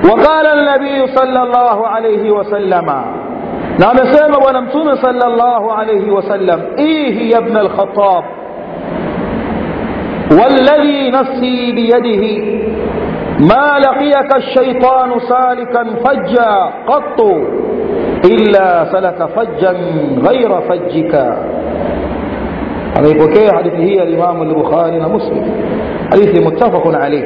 وقال النبي صلى الله عليه وسلم نعم سيما ونمتون صلى الله عليه وسلم إيه يا ابن الخطاب والذي نفسي بيده ما لقيك الشيطان سالكا فجا قط إلا سلك فجا غير فجك ameipokea hadithi hii alimamu lbukhari na muslim hadithi muttafaqun alaih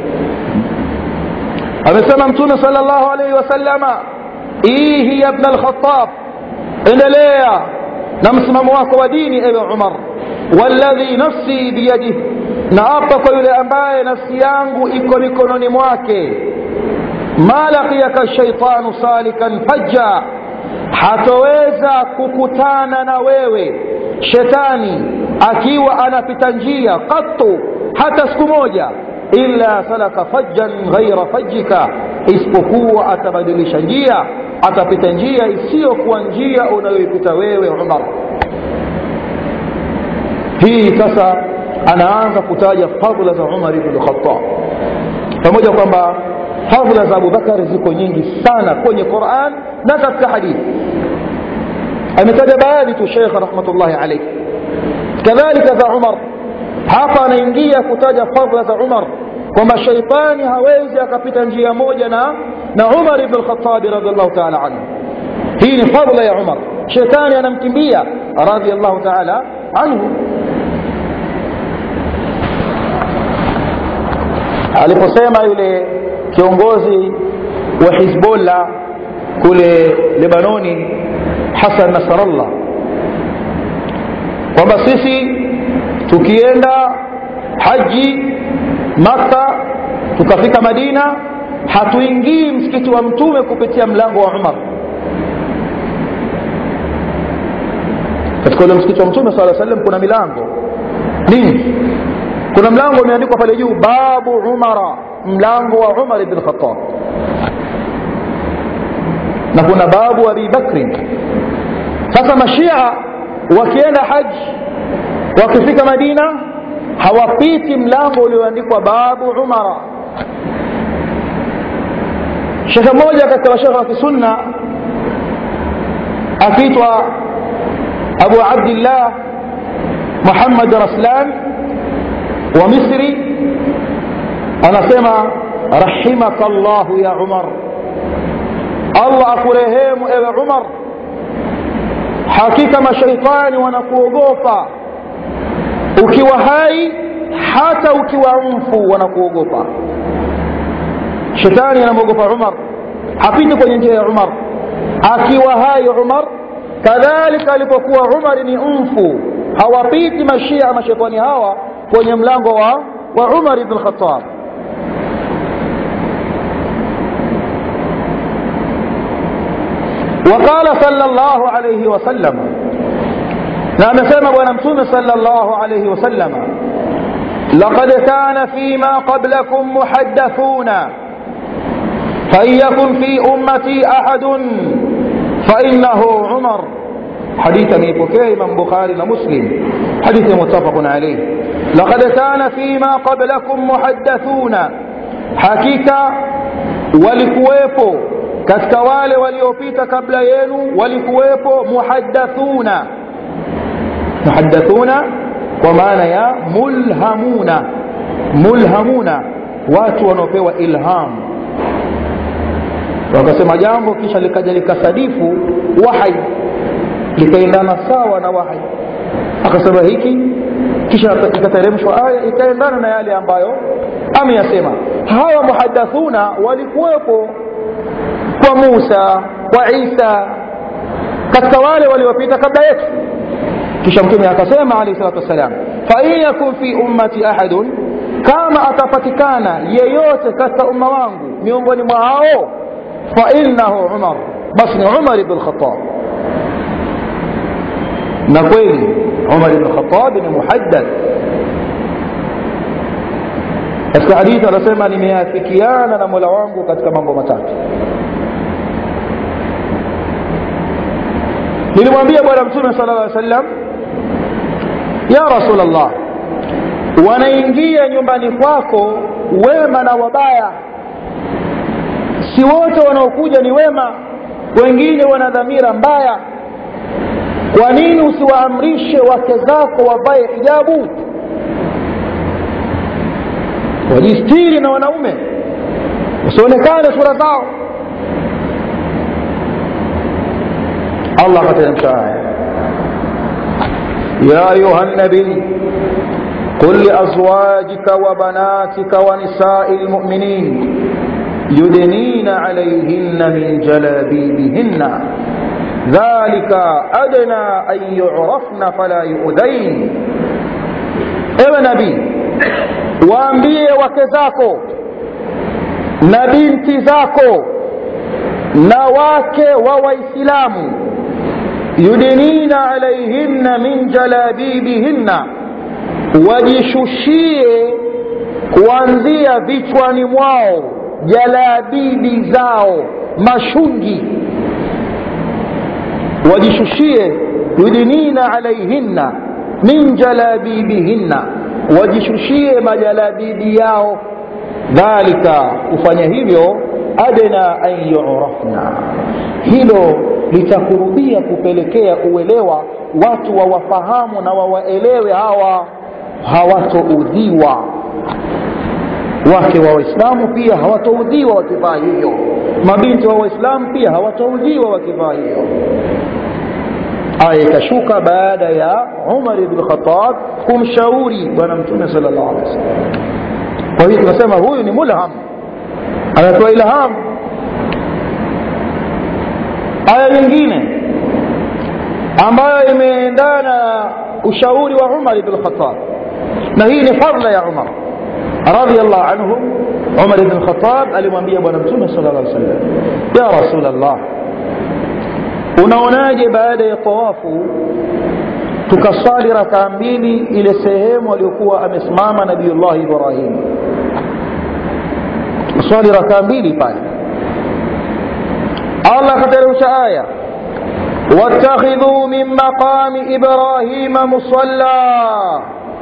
amesema mtume sal llahu alaihi wasalama ihi ya bna lkhatab endelea na msimamo wako wa dini ewe umar walladhi nafsi biyadih na apa kwa yule ambaye nafsi yangu iko mikononi mwake ma laqiyaka shaitanu salikan fajja hatoweza kukutana na wewe shetani akiwa anapita njia qattu hata siku moja illa salaka fajjan ghaira fajjika isipokuwa atabadilisha njia atapita njia isiyokuwa njia unayoipita wewe umar hii sasa anaanza kutaja fadhila za umar ibn khattab pamoja kwamba fadhila za abubakari ziko nyingi sana kwenye quran na katika hadithi ametaja baadhi tu shekh rahmatullahi alaihi kadhalika za umar hapa anaingia kutaja fadhila za umar kwamba shaitani hawezi akapita njia moja na na umar ibn lkhatabi radiallahu taala anhu hii ni fadhila ya umar shetani anamkimbia radiallahu taala anhu aliposema yule kiongozi wa hizbullah kule lebanoni hasan nasrallah kwamba sisi tukienda haji makka tukafika madina hatuingii msikiti wa mtume kupitia mlango wa umar katika ule msikiti wa mtume saa salam kuna milango nini kuna mlango umeandikwa pale juu babu umara mlango wa umar ibn khatab na kuna babu abi bakrin sasa mashia wakienda haji wakifika madina hawapiti mlango ulioandikwa babu umara shekhe mmoja katika mashekhe wa kisunna akiitwa abu abdillah muhammad raslan wa misri anasema rahimaka llahu ya umar allah akurehemu ewe umar hakika mashaitani wanakuogopa ukiwa hai hata ukiwa mfu wanakuogopa shetani anamwogopa umar hapiti kwenye njia ya umar akiwa hai umar kadhalika alipokuwa umar ni mfu hawapiti mashia mashetani hawa kwenye mlango wa, wa umar ibn khatab وقال صلى الله عليه وسلم na amesema bwana mtume sallallahu alayhi wasallam laqad kana fima qablakum muhaddathuna فإن يكن في أمتي أحد فإنه عمر حديث ميبوكي من بخاري ومسلم حديث متفق عليه لقد كان فيما قبلكم محدثون حقيقة walikuwepo katika wale waliopita kabla yenu walikuwepo muhaddathuna muhaddathuna kwa maana ya mulhamuna mulhamuna watu wanaopewa ilham wakasema jambo kisha likaja likasadifu wahai likaendana sawa na wahai akasema hiki kisha ikateremshwa aya ikaendana na yale ambayo ameyasema hawa muhadathuna walikuwepo kwa musa kwa isa katika wale waliopita kabla yetu kisha mtume akasema alayhi salatu wassalam fain yakun fi ummati ahadun kama atapatikana yeyote katika umma wangu miongoni mwa hao fainahu umar basi ni umar ibn lkhatab na kweli umar ibn lkhatab ni muhaddath katika hadithi anasema nimeafikiana na mola wangu katika mambo matatu nilimwambia bwana mtume sala llaw sallam ya rasul llah wanaingia nyumbani kwako wema na wabaya si wote wanaokuja ni wema wengine wana dhamira mbaya kwa nini usiwaamrishe wake zako wavae hijabu wajistiri na wanaume usionekane sura zao allah akateremsha aya ya ayuha nabii قل لأزواجك وبناتك ونساء المؤمنين يدنين عليهن من جلابيبهن ذلك أدنى أن يعرفن فلا يؤذين ewe nabii waambie wake zako na binti zako na wake wa waislamu yudinina alaihinna min jalabibihinna wajishushie kuanzia vichwani mwao jalabibi zao mashungi wajishushie yudinina alaihinna min jalabibihinna wajishushie majalabibi yao dhalika kufanya hivyo adna an yurafna hilo litakurubia kupelekea uelewa watu wawafahamu na wawaelewe hawa hawatoudhiwa wake wa waislamu pia hawatoudhiwa wakivaa hivyo mabinti wa waislamu pia hawatoudhiwa wakivaa hivyo aya ikashuka baada ya umar ibn khatab kumshauri bwana mtume sal llahu alehi wasallam kwa hiyo tunasema huyu ni mulham anatoa ilham aya nyingine ambayo imeendana na ushauri wa umar ibn khatab na hii ni fadla ya umar radiallahu anhu umar ibn khatab alimwambia bwana mtume sal llah sallam ya rasul allah unaonaje baada ya tawafu tukaswali rakaa mbili ile sehemu aliyokuwa amesimama nabiullahi ibrahim tukaswali rakaa mbili pale allah akateremsha aya واتخذوا من مقام إبراهيم مصلى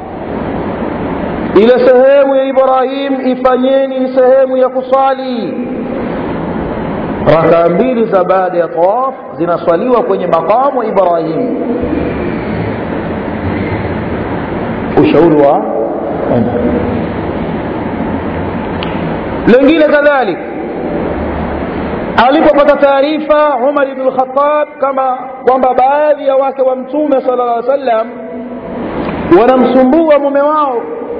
ile sehemu ya ibrahim ifanyeni ni sehemu ya kuswali rakaa mbili za baada ya tawaf zinaswaliwa kwenye maqamu ibrahim ushauri wa umar lengine kadhalik alipopata taarifa umar ibn lkhatab kama kwamba baadhi ya wake wa mtume sala llah sallam wanamsumbua mume wao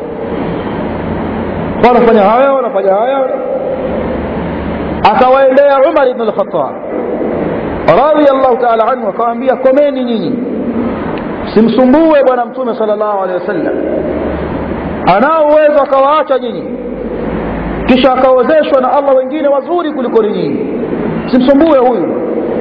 wanafanya haya wanafanya haya akawaendea umar ibn lkhatab radiallahu taala anhu akawaambia komeni nyinyi simsumbue bwana mtume sala llahu alehi wasallam anao uwezo akawaacha nyinyi kisha akawezeshwa na allah wengine wazuri kuliko nyinyi simsumbue huyu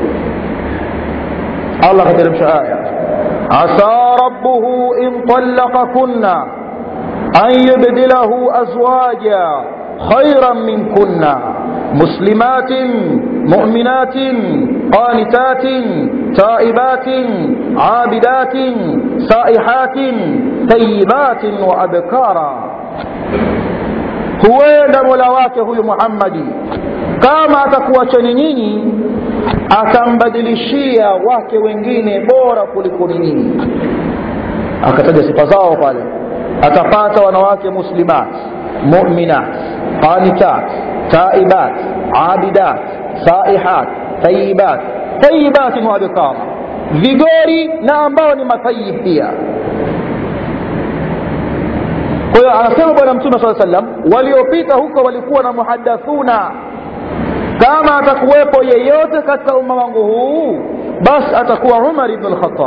allah akateremsha aya asa rabbuhu in talaqakunna an yubdilahu azwaja khairan minkunna مسلمات مؤمنات قانتات تائبات عابدات سائحات ثيبات وأبكارا huenda mola wake huyu muhammadi kama atakuwachani nyinyi akambadilishia wake wengine bora kuliko nyinyi akataja sifa zao pale atapata wanawake muslimat muminat qanitat taibat abidat saihat tayibat tayibatin wa bikara vigori na ambao ni matayib pia kwa hiyo anasema bwana mtume saa sallam waliopita huko walikuwa na muhadathuna kama atakuwepo yeyote katika umma wangu huu basi atakuwa umar ibn lkhatab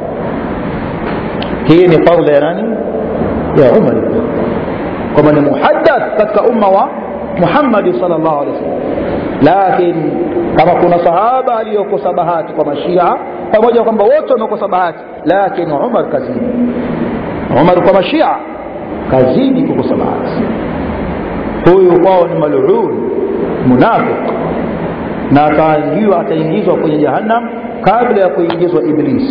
hii ni fadla ya nani ya umar ibn kwamba ni muhadath katika umma wa muhammadi sal llahu alehi wasallam lakini kama kuna sahaba aliyokosa bahati kwa mashia pamoja kwamba wote wamekosa bahati lakini umar kazidi umar kwa mashia kazidi kukosa bahati huyu kwao ni malun munafiq na ataingiwa ataingizwa kwenye jahannam kabla ya kuingizwa iblis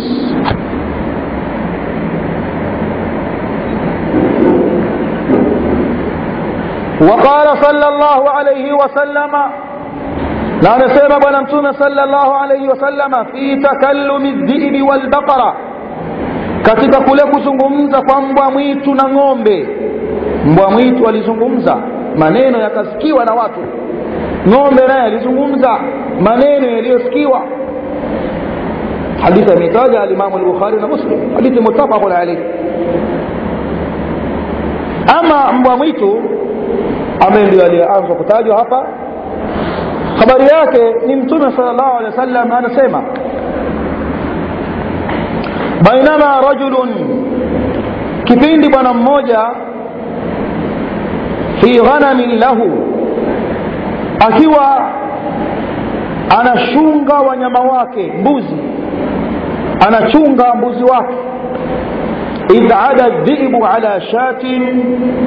وقال صلى الله عليه وسلم na anasema bwana mtume salllahu alaihi wasallama fi takallumi dhibi walbaqara katika kule kuzungumza kwa mbwa mwitu na ng'ombe mbwa mwitu alizungumza maneno yakasikiwa na watu ng'ombe naye alizungumza maneno yaliyosikiwa hadithi ameitaja alimamu lbukhari na muslim hadithi mutafaqun alaihi ama mbwa mwitu ambaye ndio aliyeanza kutajwa hapa habari yake ni mtume sal llahu alehi wa sallam anasema bainama rajulun kipindi bwana mmoja fi ghanamin lahu akiwa anashunga wanyama wake mbuzi anachunga mbuzi wake idh ada dhibu ala shatin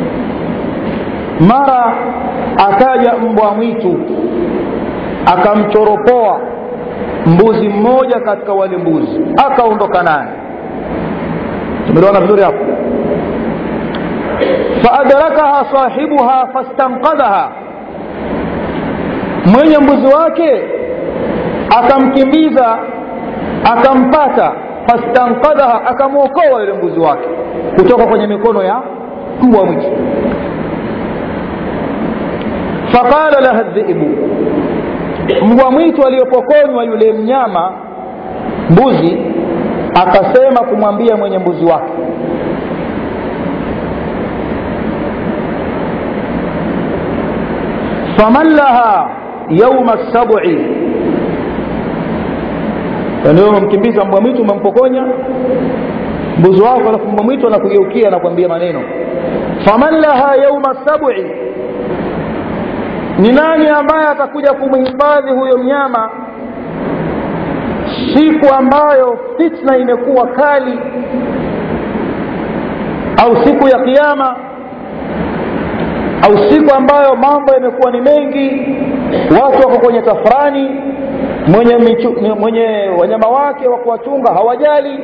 mara akaja mbwa mwitu akamchoropoa mbuzi mmoja katika wale mbuzi akaondoka naye tumeliona vizuri hapo faadrakaha sahibuha fastanqadhaha mwenye mbuzi wake akamkimbiza akampata fastanqadhaha akamwokoa yule mbuzi wake kutoka kwenye mikono ya mbwa mwitu faqala laha dhibu mbwa mwitu aliyopokonywa yule mnyama mbuzi akasema kumwambia mwenye mbuzi wake faman laha yauma sabi ndio umemkimbiza mbwa mwitu umempokonya mbuzi wako alafu mbwa mwitu anakugeukia anakuambia maneno faman laha yauma sabi ni nani ambaye atakuja kumhifadhi huyo mnyama siku ambayo fitna imekuwa kali au siku ya kiama au siku ambayo mambo yamekuwa ni mengi watu wako kwenye tafrani mwenye, michu, mwenye wanyama wake wa kuwachunga hawajali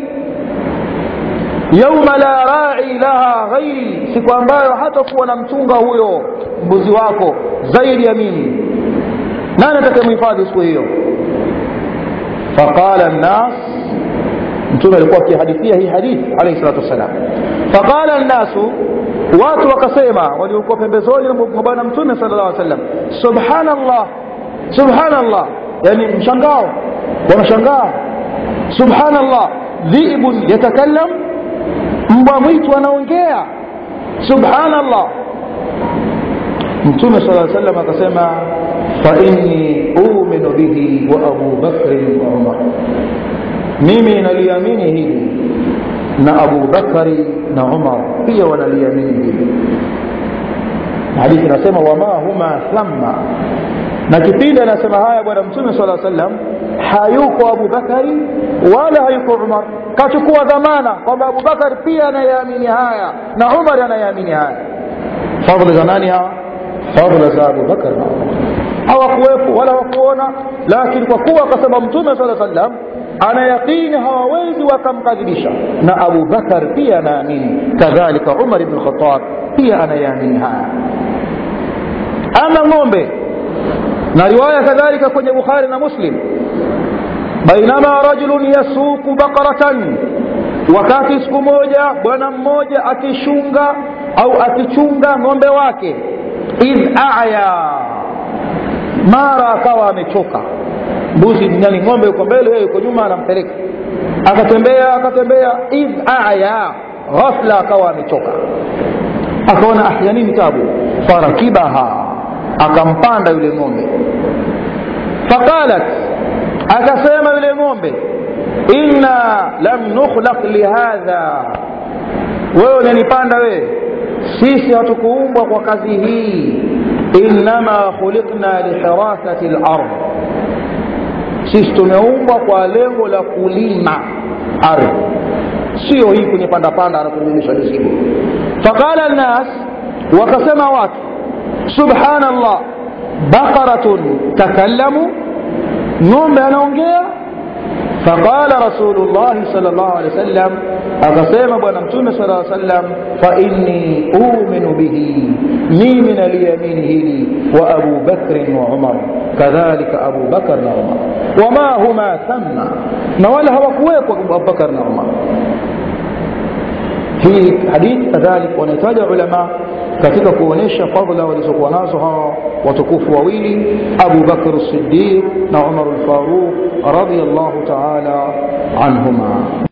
yauma la rai laha ghairi siku ambayo hatakuwa na mchunga huyo mbuzi wako zaidi ya mimi nani atakayemhifadhi siku hiyo faqala nnas mtume alikuwa akihadithia hii hadithi alaihi salatu wassalam faqala nnasu watu wakasema waliokuwa pembezoni mwa bwana mtume sala llah sallam subhanallah subhanallah yani mshangao wanashangaa subhanallah dhibun yatakallam mbwa mwitu anaongea subhanallah mtume sala salam akasema fainni uminu bihi wa abu bakrin wa umar mimi naliamini hili na abu bakari na umar pia wanaliamini hili hadithi inasema wama huma thamma na kipindi anasema haya bwana mtume sala salam hayuko abu bakari wala hayuko umar kachukua dhamana kwamba abubakar pia anayeamini haya na umar anayeamini haya fadhli za nani hawa fadhila za abubakar na umar hawakuwepo wala hawakuona lakini kwa kuwa akasema mtume saa sallam ana yaqini hawawezi wakamkadhibisha na abubakar pia anaamini kadhalika umar ibn khatab pia anayeamini haya ama ng'ombe na riwaya kadhalika kwenye bukhari na muslim bainama rajulun yasuku baqaratan wakati siku moja bwana mmoja akishunga au akichunga ng'ombe wake idh aya mara akawa amechoka mbuzi yani ng'ombe yuko mbele yeye yuko nyuma anampeleka akatembea akatembea idh aya ghafla akawa amechoka akaona ah ya nini tabu farakibaha akampanda yule ng'ombe faqalat akasema yule ng'ombe inna lam nukhlaq lihadha wewe unanipanda wewe sisi hatukuumbwa kwa kazi hii innama khuliqna lihirasati lard sisi tumeumbwa kwa lengo la kulima ardhi sio hii kwenye pandapanda anakunyonyesha mizigo faqala nnas wakasema watu subhanallah baqaratun takallamu ng'ombe anaongea فقال رسول الله صلى الله عليه وسلم akasema bwana mtume sala llaw sallam fainni uminu bihi mimi naliamini hili wa abu bakrin wa umar kadhalika abu bakar na umar wama huma thamma na wala hawakuwekwa abubakar na umar hii hadithi kadhalika wanahitaja ulama katika kuonesha fadla walizokuwa nazo hawa watukufu wawili abu bakr siddiq na umar lfaruq radiallahu taala anhuma